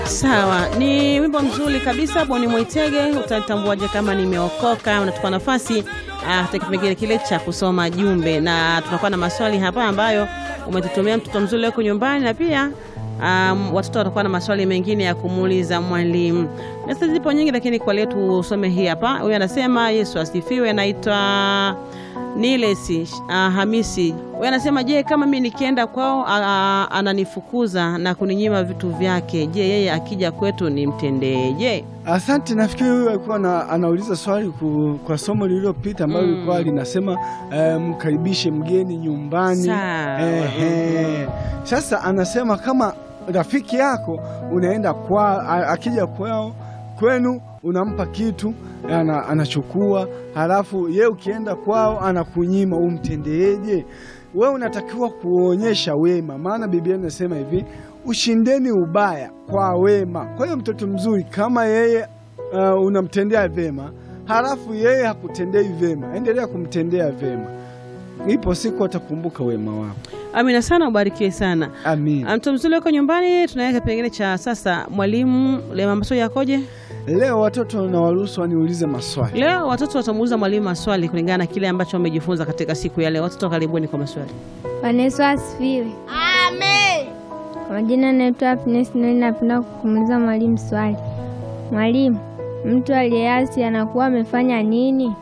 Sawa, ni wimbo mzuri kabisa Boni Mwaitege. Utatambuaje kama nimeokoka? Unatupa nafasi katika kipengele kile cha kusoma jumbe, na tunakuwa na maswali hapa ambayo umetutumia mtoto mzuri wako nyumbani, na pia um, watoto watakuwa na maswali mengine ya kumuuliza mwalimu. Meseji zipo nyingi, lakini kwa leo tusome hii hapa. Huyu anasema Yesu asifiwe, anaitwa Nilesi uh, Hamisi. Huyu anasema je, kama mimi nikienda kwao uh, ananifukuza na kuninyima vitu vyake, je, yeye akija kwetu nimtendeje? Asante. Nafikiri huyu alikuwa na, anauliza swali ku, kwa somo lililopita ambalo Mm. lilikuwa linasema eh, mkaribishe mgeni nyumbani. Sawa. Ehe. Sasa anasema kama rafiki yako unaenda kwa a- akija kwao kwenu unampa kitu ana, anachukua halafu ye ukienda kwao anakunyima, umtendeeje? We unatakiwa kuonyesha wema, maana Biblia inasema hivi, ushindeni ubaya kwa wema. Kwa hiyo mtoto mzuri kama yeye uh, unamtendea vema halafu yeye hakutendei vema, endelea kumtendea vema, ipo siku atakumbuka wema wako. Amina sana, ubarikiwe sana. Amin. Mtoto mzuri wako nyumbani, tunaweka kipengele cha sasa. Mwalimu, leo maswali yakoje? Leo watoto na waruhusu waniulize maswali. Leo watoto watamuuliza mwalimu maswali kulingana na kile ambacho wamejifunza katika siku ya leo. Watoto karibuni kwa maswali. Bwana Yesu asifiwe. Amen. Kwa majina naitwa Happiness Noel, napenda kumuuliza mwalimu swali. Mwalimu, mtu aliyeasi anakuwa amefanya nini?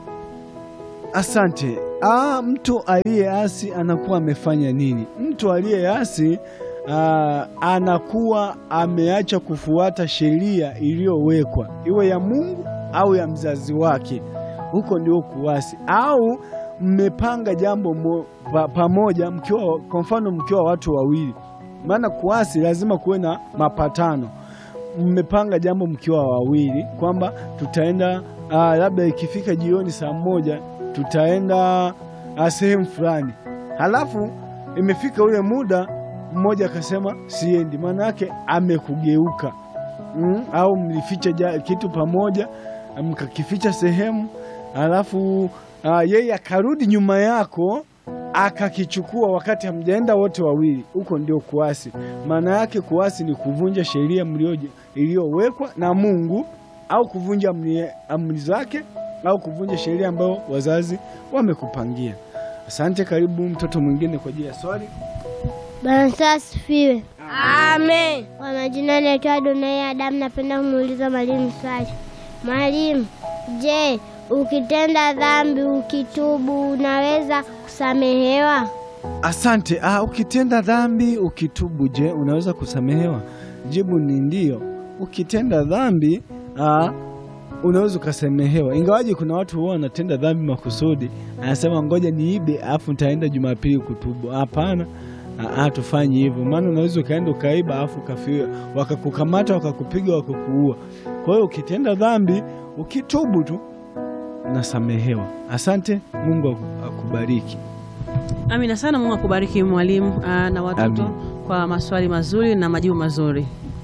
Asante. Ah, mtu aliyeasi anakuwa amefanya nini? Mtu aliyeasi ah, anakuwa ameacha kufuata sheria iliyowekwa, iwe ya Mungu au ya mzazi wake. Huko ndio kuasi. Au mmepanga jambo mo, pa, pamoja mkiwa, kwa mfano mkiwa watu wawili, maana kuasi lazima kuwe na mapatano mmepanga jambo mkiwa wawili kwamba tutaenda ah, labda ikifika jioni saa moja tutaenda ah, sehemu fulani, halafu imefika ule muda mmoja akasema siendi, maana yake amekugeuka. Mm, au mlificha ja- kitu pamoja mkakificha sehemu, halafu ah, yeye akarudi nyuma yako akakichukua wakati hamjaenda wote wawili. Huko ndio kuasi. Maana yake kuasi ni kuvunja sheria mlioje- iliyowekwa na Mungu au kuvunja amri, amri zake au kuvunja sheria ambayo wazazi wamekupangia. Asante. Karibu mtoto mwingine kwa ajili ya swali. Bwana Yesu asifiwe. Amen. Kwa majina naitwa Adonai Adamu, napenda kumuuliza mwalimu swali. Mwalimu, je, ukitenda dhambi ukitubu unaweza kusamehewa? Asante. Ah, ukitenda dhambi ukitubu, je, unaweza kusamehewa? Jibu ni ndio. Ukitenda dhambi ah, unaweza ukasamehewa, ingawaje kuna watu huwa wanatenda dhambi makusudi, anasema ngoja niibe afu nitaenda Jumapili kutubu. Hapana, ah, ah, tufanyi hivyo, maana unaweza ukaenda ukaiba afu ukafiwa, wakakukamata wakakupiga, wakakuua. Kwa hiyo ukitenda dhambi ukitubu tu unasamehewa. Asante, Mungu aku- akubariki. Amina sana. Mungu akubariki mwalimu ah, na watoto Amin. kwa maswali mazuri na majibu mazuri.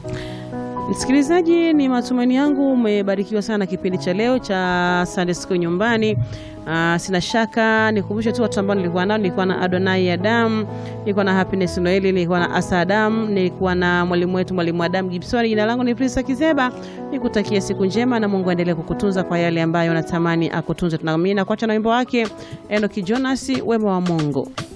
Msikilizaji, ni matumaini yangu umebarikiwa sana na kipindi cha leo cha Sunday School nyumbani. Ah, sina shaka nikumbushe tu watu ambao nilikuwa nao. Nilikuwa na Adonai Adam, nilikuwa na Happiness Noeli, nilikuwa na Asa Adam, nilikuwa na mwalimu wetu mwalimu Adam Gibson. Jina langu ni Prisa Kizeba, nikutakia siku njema na Mungu aendelee kukutunza kwa yale ambayo natamani akutunze. Tunaamini na kuacha na wimbo wake Enoki Jonas, wema wa Mungu.